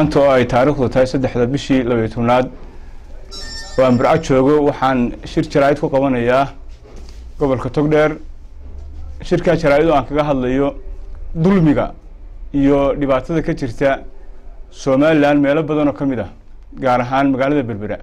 maanta oo ay taariikhdu tahay saddexda bishii labayo tobnaad oo aan burco joogo waxaan shir jaraa'id ku qabanayaa gobolka togdheer shirkaa jaraa'id oo aan kaga hadlayo dulmiga iyo dhibaatada ka jirta somalilan meelo badan oo ka mid ah gaar ahaan magaalada berbera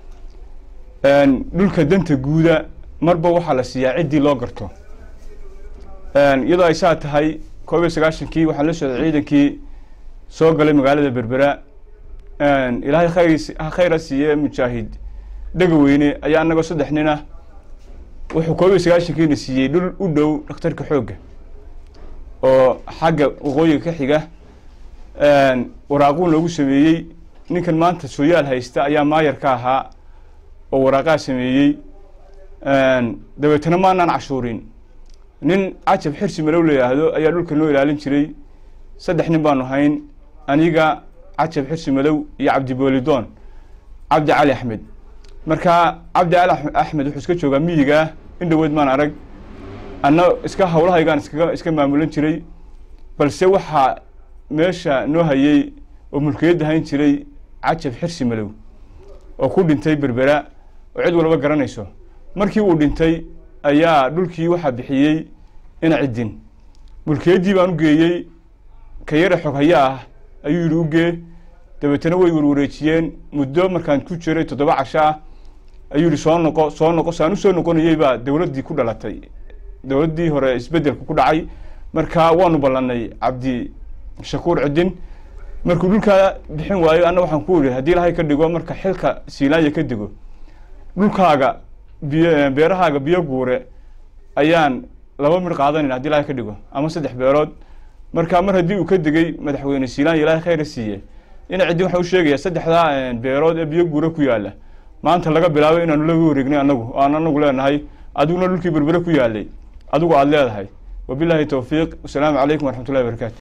dhulka danta guuda marba waxaa la siiyaa ciddii loo garto iyadoo ay saa tahay koob iyo sagaashankii waxaan la socday ciidankii soo galay magaalada berbera ilaahay khayr khayra siiye mujaahid dhega weyne ayaa anagoo saddex nin ah wuxuu koob iyo sagaashankiina siiyey dhul u dhow dhakhtarka xoogga oo xagga waqooyiga ka xiga waraaquun loogu sameeyey ninkan maanta sooyaal haysta ayaa maayar ka ahaa oo waraaqaa sameeyey dabeetana maanaan cashuurin nin cajab xirsi malow la yidhaahdo ayaa dhulka noo ilaalin jiray saddex nin baanu hayn aniga cajab xirsi malow iyo cabdiboolidoon cabdi cali axmed markaa cabdi cali axmed wuxuu iska joogaa miyigaa in dhaweyd maan arag anna iska hawlahaygaan iskaga iska maamulan jiray balse waxaa meesha noo hayey oo mulkiyadda hayn jiray cajab xirsi malow oo ku dhintay berbera oo cid walba garanayso markii uu dhintay ayaa dhulkii waxaa bixiyey ina ciddin mulkiyaddii baan u geeyey ka yara xog haya ah ayuu yidhi ugee dabeetana way warwareejiyeen muddo markaan ku jiray toddoba casho ah ayuu yihi soo noqo soo noqo saan usoo noqonayey baa dowladdii ku dhalatay dowladdii hore isbeddelka ku dhacay marka waanu ballanay cabdi shakuur ciddin markuu dhulkaa bixin waayo anna waxaan ku ihi haddii ilahay ka dhigo marka xilka siilaanya ka dego dhulkaaga biyo beerahaaga biyo guure ayaan laba midh qaadanayna hadii ilahay ka dhigo ama saddex beerood marka mar haddii uu ka degay madaxweyne siilaanya ilahay khayra siiye ina ciddin waxaan u sheegayaa saddexdaa beerood ee biyo guure ku yaalla maanta laga bilaabo inaanu laga wareegnay anagu o aan anagu leenahay adiguna dhulkii berbere ku yaalay adigu aada leedahay wabilaahi towfiiq wasalaamu calaykum waraxmat ullahi barakaatu